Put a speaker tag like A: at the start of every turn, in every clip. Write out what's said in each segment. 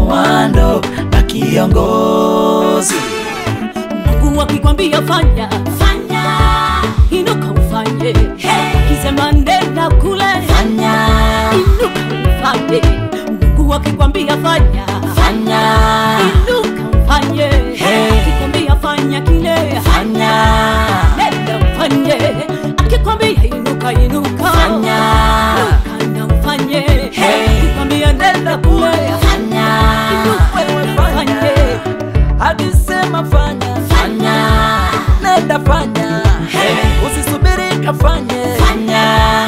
A: komando na kiongozi.
B: Mungu akikwambia fanya fanya, inuka ufanye. Akisema nenda kule
A: Fanya,
B: inuka ufanye. Mungu akikwambia fanya
A: fanya,
B: inuka ufanye. Akikwambia fanya kile
A: fanya,
B: nenda ufanye. Akikwambia inuka inuka
A: fanya,
B: inuka na ufanye. Akikwambia nenda kule
A: fanya,
B: inuka wewe ufanye.
A: akisema fanya,
B: Fanya
A: nenda fanya, usisubiri kafanye, fanya.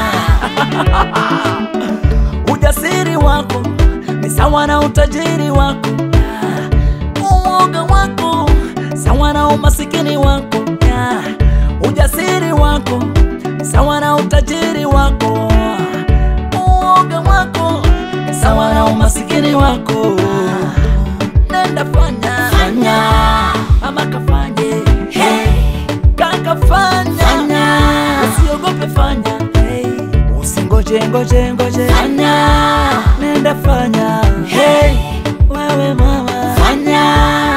A: Ujasiri wako ni sawa na utajiri wako, uoga wako sawa na umasikini wako, ujasiri wako ni sawa na utajiri wako, uoga wako ni sawa na umasikini wako. Nenda fanya, fanya, mama kafanye, kaka fanya, usiogope fanya, usingoje ngoje ngoje, fanya, nenda fanya, hey, wewe mama fanya,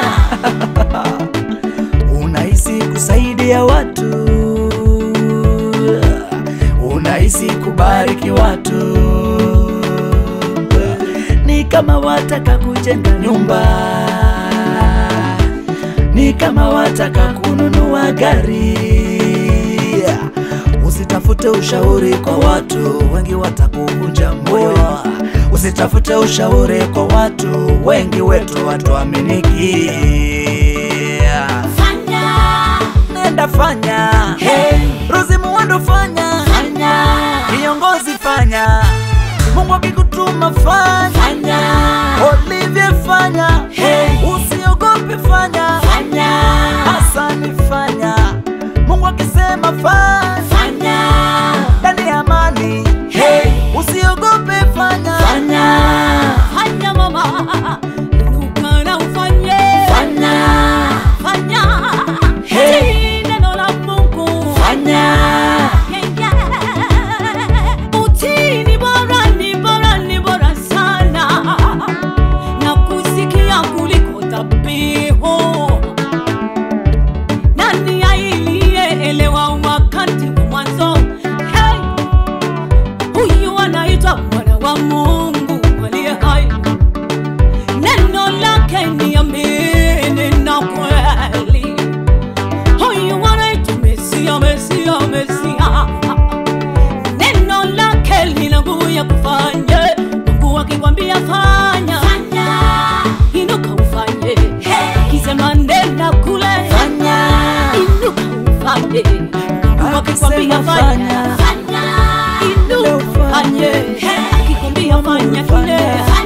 A: unahisi kusaidia watu, unahisi kubariki watu, ni kama wataka kujenga nyumba, ni kama wataka kununua gari. Usitafute ushauri kwa watu, wengi watakuvunja moyo. Usitafute ushauri kwa watu, wengi wetu watuaminiki.
B: fanya
A: Nenda fanya, hey. Rozi Muwando fanya, fanya. Kiongozi fanya, Mungu akikutuma fanya, fanya. Olivia fanya, hey. Usiogope fanya, fanya. Hasani fanya, Mungu akisema fanya, fanya. Ndani ya amani, hey. Usiogope fanya, fanya.
B: fanya mama inuka na ufanye
A: Fanya,
B: fanya
A: Hey.
B: Tii neno la Mungu
A: fanya.
B: Yeah, yeah. Utii ni bora ni bora ni bora sana na kusikia kuliko dhabihu nani aliyeelewa wakati wa mwanzo hey! huyu anaitwa mwana wa Mungu aliye hai neno lake ni amini na kweli. Huyu anaitwa Mesia, Mesia, Mesia. Neno lake lina nguvu ya kufanya. Mungu akikwambia fanya, inuka ufanye. Akisema nenda kule,
A: Fanya.
B: inuka ufanye. Mungu akikwambia
A: Akisema
B: fanya,
A: fanya.
B: inuka ufanye. Akikwambia fanya kile,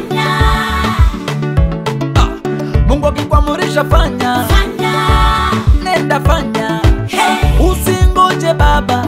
A: Mungu akikuamurisha fanya, nenda fanya, usingoje baba